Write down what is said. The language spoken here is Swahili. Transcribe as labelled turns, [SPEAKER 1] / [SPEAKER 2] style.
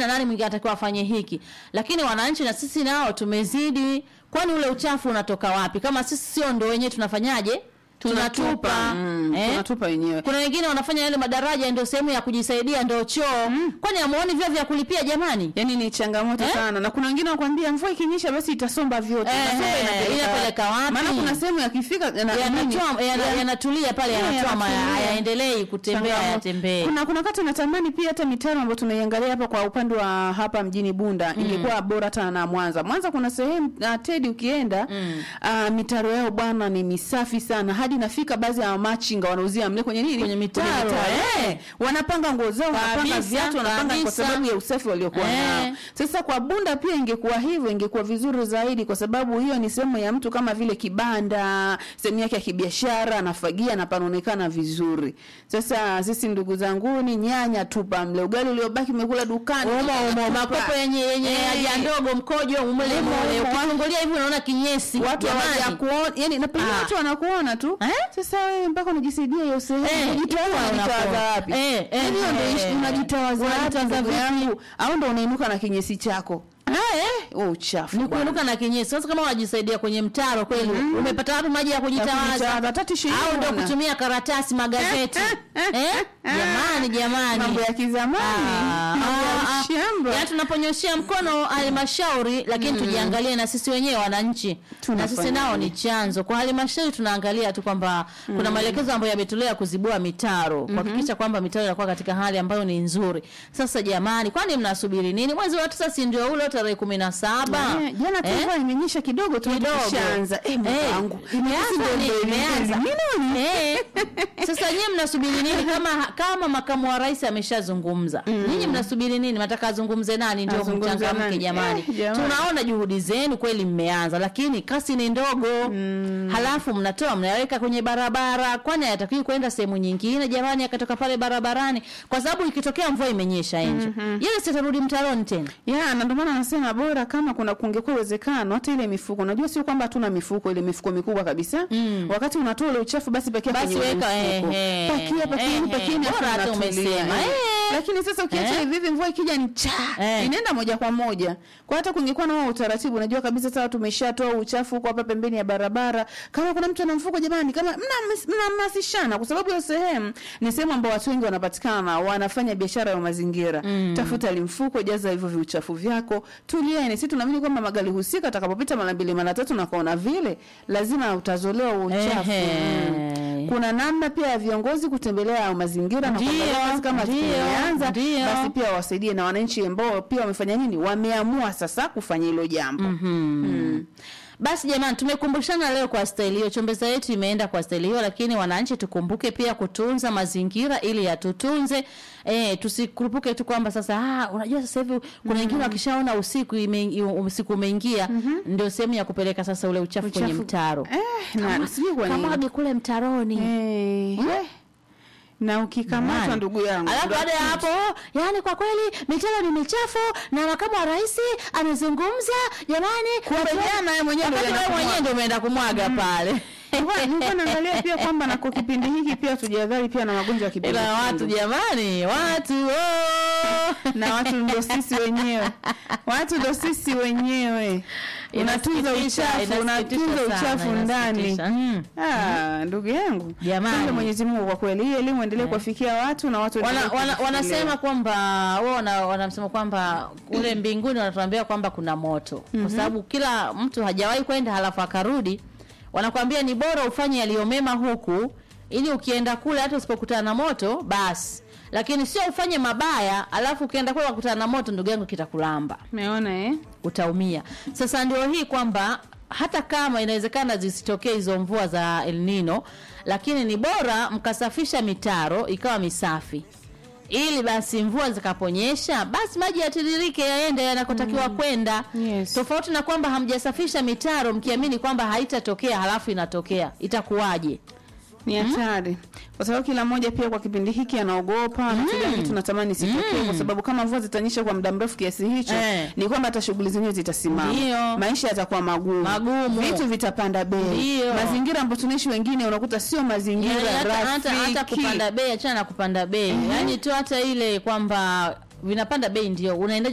[SPEAKER 1] na nani mwingine anatakiwa afanye hiki lakini wananchi na sisi nao tumezidi kwani ule uchafu unatoka wapi kama sisi sio ndo wenyewe tunafanyaje tunatupa
[SPEAKER 2] mm,
[SPEAKER 1] eh?
[SPEAKER 2] tunatupa wenyewe
[SPEAKER 1] kuna wengine wanafanya yale madaraja ndio sehemu ya kujisaidia ndio choo kwani amuoni vyo vya kulipia jamani
[SPEAKER 2] yaani ni changamoto
[SPEAKER 1] Eh?
[SPEAKER 2] sana na kuna wengine wakwambia mvua ikinyesha basi itasomba vyote
[SPEAKER 1] Eh,
[SPEAKER 2] Inasomba
[SPEAKER 1] eh,
[SPEAKER 2] inapeleka
[SPEAKER 1] inapeleka wapi?
[SPEAKER 2] maana kuna sehemu yakifika yana- nini?
[SPEAKER 1] yanatoa yana-
[SPEAKER 2] Ya-
[SPEAKER 1] yanatulia pale
[SPEAKER 2] Yeah,
[SPEAKER 1] yanatwama
[SPEAKER 2] yanatulia.
[SPEAKER 1] hayaendelei kutembea
[SPEAKER 2] Changamoto.
[SPEAKER 1] yatembee
[SPEAKER 2] Kuna kuna wakati natamani pia hata mitaro ambayo tunaiangalia hapa kwa upande wa hapa mjini Bunda ingekuwa bora hata na Mwanza. Mwanza kuna sehemu uh, Tedi ukienda
[SPEAKER 1] Mm.
[SPEAKER 2] uh, mitaro yao bwana ni misafi sana hadi nafika baadhi ya machinga wanauzia mle kwenye nini?
[SPEAKER 1] Kwenye mitaro, eh.
[SPEAKER 2] eh. Wanapanga nguo zao, wanapanga
[SPEAKER 1] Kabisa,
[SPEAKER 2] viatu, wanapanga kwa
[SPEAKER 1] kabisa.
[SPEAKER 2] sababu ya usafi waliokuwa
[SPEAKER 1] Eh.
[SPEAKER 2] nao. Sasa kwa Bunda pia ingekuwa hivyo, ingekuwa vizuri zaidi kwa sababu hiyo ni sehemu ya mtu kama vile kibanda, sehemu yake ya kibiashara, anafagia na panaonekana vizuri. Sasa sisi ndugu zangu ni nyanya tupa mle, ugali uliobaki umekula dukani.
[SPEAKER 1] umo umo
[SPEAKER 2] tupa.
[SPEAKER 1] makopo yenye yenye
[SPEAKER 2] Eh.
[SPEAKER 1] haja ndogo mkojo umele
[SPEAKER 2] Umo,
[SPEAKER 1] mole
[SPEAKER 2] umo.
[SPEAKER 1] ukifungulia hivi unaona kinyesi
[SPEAKER 2] watu
[SPEAKER 1] jamani.
[SPEAKER 2] hawaja kuona yani na pengine
[SPEAKER 1] Ah.
[SPEAKER 2] watu wanakuona tu
[SPEAKER 1] Eh?
[SPEAKER 2] sasa wewe mpaka unajisaidia hiyo sehemu
[SPEAKER 1] Eh,
[SPEAKER 2] unajitoa
[SPEAKER 1] itakuwa
[SPEAKER 2] unajitawaza
[SPEAKER 1] unakuwa.
[SPEAKER 2] wapi
[SPEAKER 1] Eh, eh,
[SPEAKER 2] yani hiyo ndio
[SPEAKER 1] eh,
[SPEAKER 2] ishi-
[SPEAKER 1] eh.
[SPEAKER 2] unajitawaza wapi
[SPEAKER 1] Unajitawaza
[SPEAKER 2] ndugu
[SPEAKER 1] vipi?
[SPEAKER 2] yangu au ndo unainuka na kinyesi chako
[SPEAKER 1] Ah, eh.
[SPEAKER 2] oh uchafu
[SPEAKER 1] ni
[SPEAKER 2] bwana.
[SPEAKER 1] kuinuka na kinyesi sasa kama unajisaidia kwenye mtaro kweli umepata wapi maji ya kujitawaza
[SPEAKER 2] kujitawaza, hata tishu
[SPEAKER 1] au ndo
[SPEAKER 2] huna.
[SPEAKER 1] kutumia karatasi magazeti eh? jamani jamani
[SPEAKER 2] mambo ya kizamani
[SPEAKER 1] Ah,
[SPEAKER 2] mambo ya
[SPEAKER 1] ah, ah.
[SPEAKER 2] shamba
[SPEAKER 1] Yaani tunaponyoshea mkono halmashauri lakini tujiangalie na sisi wenyewe wananchi na
[SPEAKER 2] Tunafanya
[SPEAKER 1] sisi nao
[SPEAKER 2] nini?
[SPEAKER 1] ni chanzo kwa halmashauri tunaangalia tu kwamba kuna maelekezo ambayo yametolewa kuzibua mitaro kuhakikisha kwamba mitaro inakuwa katika hali ambayo ni nzuri sasa jamani kwani mnasubiri nini mwezi wa tisa si ndio ule tarehe kumi na saba
[SPEAKER 2] Eh, jana tu
[SPEAKER 1] Eh?
[SPEAKER 2] mvua imenyesha kidogo tu
[SPEAKER 1] Kidogo.
[SPEAKER 2] tushaanza eh Mungu
[SPEAKER 1] Eh,
[SPEAKER 2] wangu
[SPEAKER 1] imeanza
[SPEAKER 2] Ndio
[SPEAKER 1] ni-
[SPEAKER 2] ndio
[SPEAKER 1] imeanza.
[SPEAKER 2] nini?
[SPEAKER 1] Eh, sasa nyie mnasubiri nini kama kama makamu wa rais ameshazungumza nyinyi mnasubiri nini nataka azungumze nani ndio
[SPEAKER 2] Azungumze
[SPEAKER 1] mchangamke
[SPEAKER 2] nani?
[SPEAKER 1] jamani
[SPEAKER 2] Eh, jamani.
[SPEAKER 1] tunaona juhudi zenu kweli mmeanza lakini kasi ni ndogo halafu mnatoa mnaweka kwenye barabara kwani hayatakiwi kwenda sehemu nyingine jamani akatoka pale barabarani kwa sababu ikitokea mvua imenyesha enjo yeye sitarudi mtaroni tena
[SPEAKER 2] ya na ndio maana nasema bora kama kuna kungekuwa uwezekano hata ile mifuko unajua sio kwamba hatuna mifuko ile mifuko mikubwa kabisa
[SPEAKER 1] Mm.
[SPEAKER 2] wakati unatoa ule uchafu basi pakia
[SPEAKER 1] Basi
[SPEAKER 2] kwenye ule
[SPEAKER 1] weka,
[SPEAKER 2] mfuko.
[SPEAKER 1] ehe,
[SPEAKER 2] pakia pakieni
[SPEAKER 1] ehe,
[SPEAKER 2] pakieni afu
[SPEAKER 1] bora hata
[SPEAKER 2] unatulia.
[SPEAKER 1] umesema,
[SPEAKER 2] Eh.
[SPEAKER 1] eh.
[SPEAKER 2] lakini sasa ukiacha
[SPEAKER 1] Eh.
[SPEAKER 2] hivi hivi mvua ikija ni cha
[SPEAKER 1] Eh.
[SPEAKER 2] inaenda moja kwa moja kwa hata kungekuwa na huo utaratibu unajua kabisa sasa tumeshatoa uchafu huko hapa pembeni ya barabara kama kuna mtu ana mfuko jamani kama mnahamas- mnahamasishana kwa sababu hiyo sehemu ni sehemu ambao watu wengi wanapatikana wanafanya biashara ya mazingira
[SPEAKER 1] Mm.
[SPEAKER 2] tafuta limfuko jaza hivyo viuchafu vyako tulieni si tunaamini kwamba magari husika atakapopita mara mbili mara tatu na kaona vile lazima utazolewa huo uchafu
[SPEAKER 1] Ehe.
[SPEAKER 2] Mm. kuna namna pia ya viongozi kutembelea mazingira na
[SPEAKER 1] Ndio,
[SPEAKER 2] kuangalia kazi kama
[SPEAKER 1] ndio,
[SPEAKER 2] tumeanza
[SPEAKER 1] ndio.
[SPEAKER 2] basi pia wasaidie na wananchi ambao pia wamefanya nini wameamua sasa kufanya hilo jambo
[SPEAKER 1] mm. basi jamani tumekumbushana leo kwa staili hiyo chombeza yetu imeenda kwa staili hiyo lakini wananchi tukumbuke pia kutunza mazingira ili yatutunze eh tusikurupuke tu kwamba sasa ah, unajua sasa hivi kuna wengine wakishaona usiku ime, usiku umeingia ndio sehemu ya kupeleka sasa ule uchafu, kwenye
[SPEAKER 2] Uchafu.
[SPEAKER 1] mtaro
[SPEAKER 2] eh, na sijui kwa nini
[SPEAKER 1] kamwage kule mtaroni
[SPEAKER 2] eh, eh. na ukikamatwa
[SPEAKER 1] Jamani.
[SPEAKER 2] ndugu yangu
[SPEAKER 1] Alafu
[SPEAKER 2] ndo
[SPEAKER 1] baada ya hapo, yani kwa kweli mitaro ni michafu na makamu wa rais amezungumza, jamani,
[SPEAKER 2] Kumbe jana yeye mwenyewe ndo
[SPEAKER 1] wakati
[SPEAKER 2] alienda
[SPEAKER 1] wewe mwenyewe ndio umeenda kumwaga pale.
[SPEAKER 2] Nilikuwa- nilikuwa naangalia pia kwamba na kwa kipindi hiki pia tujadhari pia na magonjwa ya kipindi
[SPEAKER 1] Ila watu jamani, watu oh.
[SPEAKER 2] na watu ndo sisi wenyewe watu ndo sisi wenyewe unatunza
[SPEAKER 1] Inasikitisha,
[SPEAKER 2] uchafu
[SPEAKER 1] inasikitisha
[SPEAKER 2] unatunza
[SPEAKER 1] sana,
[SPEAKER 2] uchafu ndani
[SPEAKER 1] inasikitisha. Mm.
[SPEAKER 2] Ah, ndugu yangu
[SPEAKER 1] Jamani.
[SPEAKER 2] Asante Mwenyezi Mungu kwa kweli hii elimu endelee kuwafikia watu na watu
[SPEAKER 1] wana,
[SPEAKER 2] waendelee
[SPEAKER 1] wana,
[SPEAKER 2] kujifunza.
[SPEAKER 1] wanasema kwamba wao wana, wanasema kwamba kule mbinguni wanatuambia kwamba kuna moto kwa sababu kila mtu hajawahi kwenda halafu akarudi wanakwambia ni bora ufanye yaliyomema huku ili ukienda kule hata usipokutana na moto basi lakini sio ufanye mabaya alafu ukienda kule wakutana na moto ndugu yangu kitakulamba
[SPEAKER 2] umeona eh
[SPEAKER 1] utaumia sasa ndio hii kwamba hata kama inawezekana zisitokee hizo mvua za El Nino lakini ni bora mkasafisha mitaro ikawa misafi ili basi mvua zikaponyesha basi maji yatiririke yaende yanakotakiwa kwenda
[SPEAKER 2] Yes.
[SPEAKER 1] tofauti na kwamba hamjasafisha mitaro mkiamini kwamba haitatokea halafu inatokea itakuwaje
[SPEAKER 2] ni hatari kwa sababu kila mmoja pia kwa kipindi hiki anaogopa na kila kitu natamani sitokee kwa sababu kama mvua zitanyesha kwa muda mrefu kiasi hicho
[SPEAKER 1] Eh.
[SPEAKER 2] ni kwamba hata shughuli zenyewe zitasimama
[SPEAKER 1] Ndio.
[SPEAKER 2] maisha yatakuwa magumu
[SPEAKER 1] Magumu.
[SPEAKER 2] vitu vitapanda bei
[SPEAKER 1] Ndio.
[SPEAKER 2] mazingira ambayo tunaishi wengine unakuta sio mazingira
[SPEAKER 1] Yaani hata, hata, hata
[SPEAKER 2] rafiki
[SPEAKER 1] kupanda bei achana na kupanda bei yaani tu hata ile kwamba vinapanda bei ndio unaenda